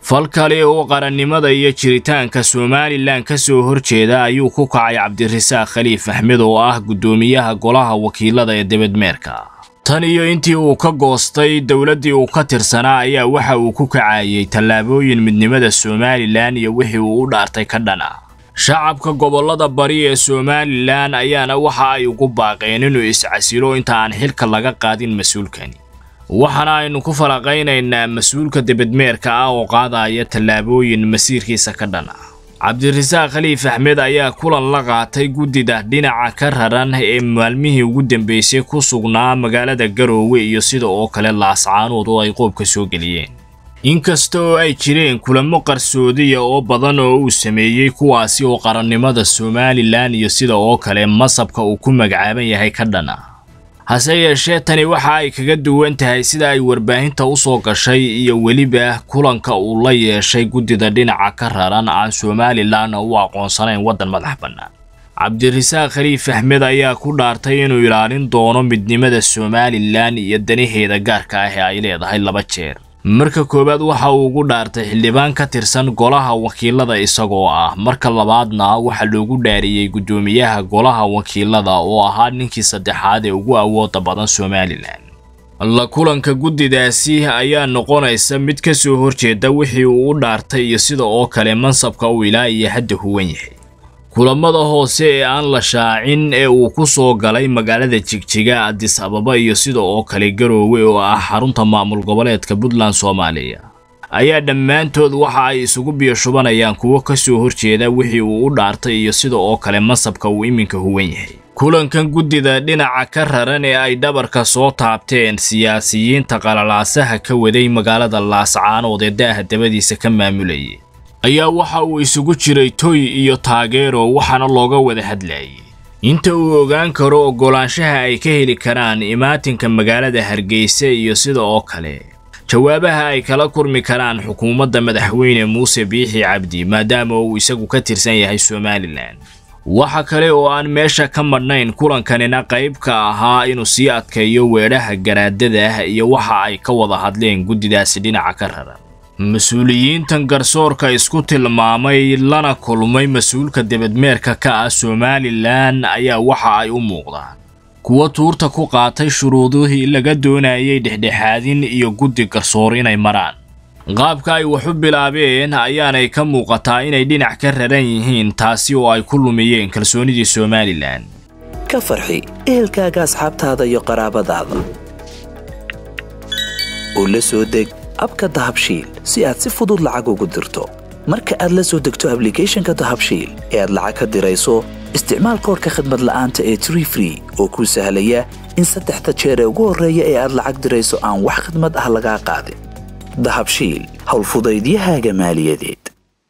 fal kale oo qarannimada iyo jiritaanka somalilan ka soo horjeeda ayuu ku kacay cabdirasaaq khaliif axmed oo ah guddoomiyaha golaha wakiilada ee debedmeerka tan iyo intii uu ka goostay dowladdii uu ka tirsanaa ayaa waxa uu ku kacayay tallaabooyin midnimada somalilan iyo wixii uu u dhaartay ka dhan ah shacabka gobollada bari ee somalilan ayaana waxa ay ugu baaqeen inuu iscasilo inta aan xilka laga qaadin mas-uulkani waxaana aynu ku falaqaynaynaa mas-uulka debedmeerka ah oo qaadaya tallaabooyin masiirkiisa ka dhan ah cabdirasaaq khaliif axmed ayaa kulan la qaatay guddida dhinaca ka raran ee maalmihii ugu dambeysay ku sugnaa magaalada garoowe iyo sida oo kale laascaanood oo ay qoobka soo geliyeen inkasta oo ay jireen kulamo qarsoodiya oo badan oo uu sameeyey kuwaasi oo qarannimada somalilan iyo sida oo kale masabka uu ku magacaaban yahay ka dhan ah hase yeeshee tani waxa ay kaga duwan tahay sida ay warbaahinta u soo gashay iyo weliba kulanka uu la yeeshay guddida dhinaca ka raran aan somalilan u aqoonsanayn waddan madax bannaan cabdirasaaq khaliif axmed ayaa ku dhaartay inuu ilaalin doono midnimada somalilan iyo danaheeda gaarka ah ee ay leedahay laba jeer marka koowaad waxa uu ugu dhaartay xildhibaan ka tirsan golaha wakiilada isagoo ah marka labaadna waxaa loogu dhaariyey guddoomiyaha golaha wakiilada oo ahaa ninkii saddexaad ee ugu awooda badan somalilan la kulanka guddidaasi ayaa noqonaysa mid ka soo horjeeda wixii uu u dhaartay iyo sida oo kale mansabka uu ilaa iyo hadda huwan yahay kulamada hoose ee aan la shaacin ee uu ku soo galay magaalada jigjiga adis ababa iyo sida oo kale garoowe oo ah xarunta maamul goboleedka puntland soomaaliya ayaa dhammaantood waxa ay isugu biyashubanayaan kuwo ka soo horjeeda wixii uu u dhaartay iyo sida oo kale masabka uu iminka huwan yahay kulankan guddida dhinaca ka raran ee ay dhabarka soo taabteen siyaasiyiinta qalalaasaha ka waday magaalada laascaanood ee daaha dabadiisa ka maamulayay ayaa waxa uu isugu jiray toy iyo taageero waxaana looga wada hadlayay inta uu ogaan karo oggolaanshaha ay ka heli karaan imaatinka magaalada hargeysa iyo sida oo kale jawaabaha ay kala kurmi karaan xukuumadda madaxweyne muuse biixi cabdi maadaama uu isagu ka tirsan yahay somalilan waxa kale oo aan meesha ka madhnayn kulankanina qayb ka ahaa inuu sii adkeeyo weedhaha garaadada iyo waxa ay ka wada hadleen guddidaasi dhinaca ka raran mas-uuliyiintan garsoorka isku tilmaamay lana kulmay mas-uulka debedmeerka ka ah somalilan ayaa waxa ay u muuqdaan kuwa tuurta ku qaatay shuruudihii laga doonayay dhexdhexaadin iyo guddi garsoor inay maraan qaabka ay wax u bilaabeen ayaanay ka muuqataa inay dhinac ka raran yihiin taasi oo ay ku lumiyeen kalsoonidii somalilan ka farxi ehelkaaga asxaabtaada iyo qaraabadaada oo la soo deg abka dahabshiil si aad si fudud lacag ugu dirto marka aad la soo degto ablicathonka dahabshiil ee aad lacag ka dirayso isticmaal koorka khadmad la'aanta ee tree free oo kuu sahlaya in saddexda jeer ee ugu horreeya ee aad lacag dirayso aan wax khadmad ah lagaa qaadin dahabshiil howlfudaydiyahaaga maaliyadeed